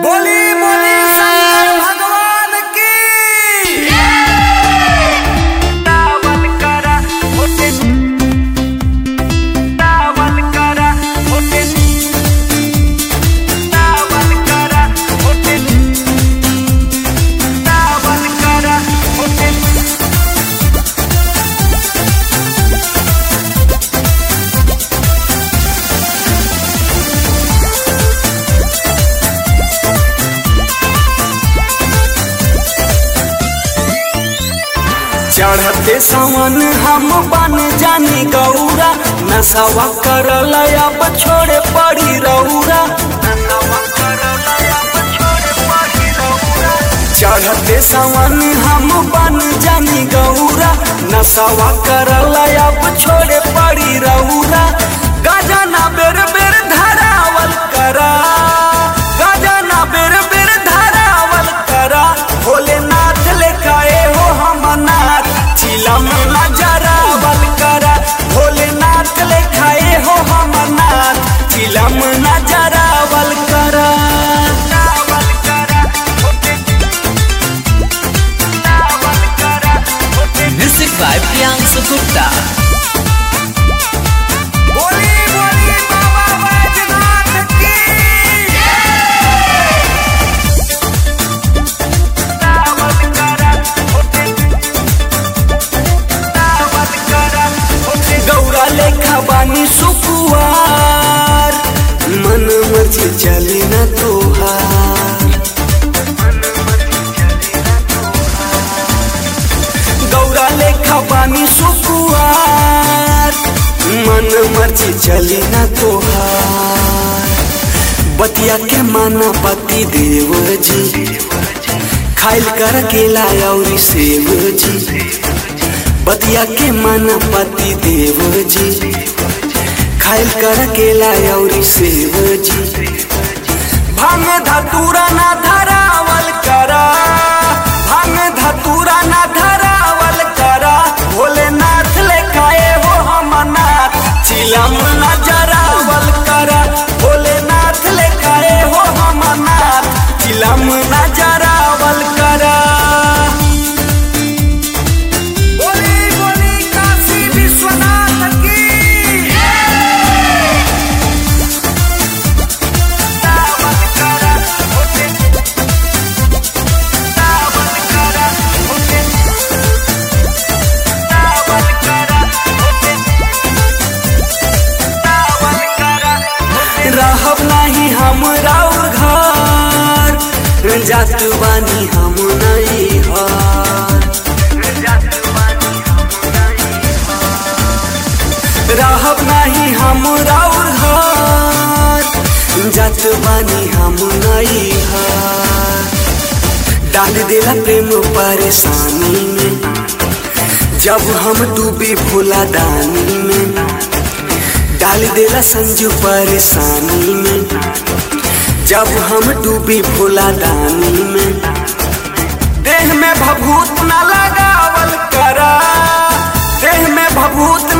बोली बोली शंकर भगवान की दावल करा होते दावल करा होते दावल करा होते दावल करा होते चढ़ते सावन हम बन जानी गौरा नशवा करल अब छोड़े पड़ी रौरा नवा करा लया छोड़े पाही रहुरा चढ़ते सावन हम बन जानी गौरा नशवा करल अब छोड़े पड़ी रौरा गजना बेर बेर धरावल करा गजना बेर बेर धरावल करा भोलेनाथ लेखाए हो हम नाथ चिलम नजरावल करा भोलेनाथ लेखाए हो हम नाथ चिलम नजरावल करा दावल करा होते दावल करा होते Music by Priyansu Gupta. बोली बोली बाबा बैजनाथ की दावल करा होते दावल करा होते गौरा लेखा बानी सुकुआर मन मर्जी चली न तोहार गौरा लेखा बानी सुकुआर मन मर्जी चली न तोहार बतिया के माना पति देव जी खाइल कर केला और सेव जी बतिया के माना पति देव जी खाइल कर केला और सेव जी भांग धतूरा ना धरावल करा भांग धतूरा ना धरावल करा भोलेनाथ लेखाए हो हम नाथ चिलम न जरावल करा भोलेनाथ लेखाए हो हम नाथ चिलम न जरावल करा बोली बोली काशी विश्वनाथ की दावल करा होते दावल करा होते दावल करा होते दावल करा होते रहब नहीं हम राउर घर जात बानी हम नहीं हार जातवानी हम नहीं रहब नहीं हम राउर घर जात बानी हम नहीं हार डाल देला प्रेम परेशानी में जब हम डूबे भोला दानी में डाल देला संजू परेशानी में जब हम डूबे भोला दानी में देह में भभूत न लगावल करा देह में भभूत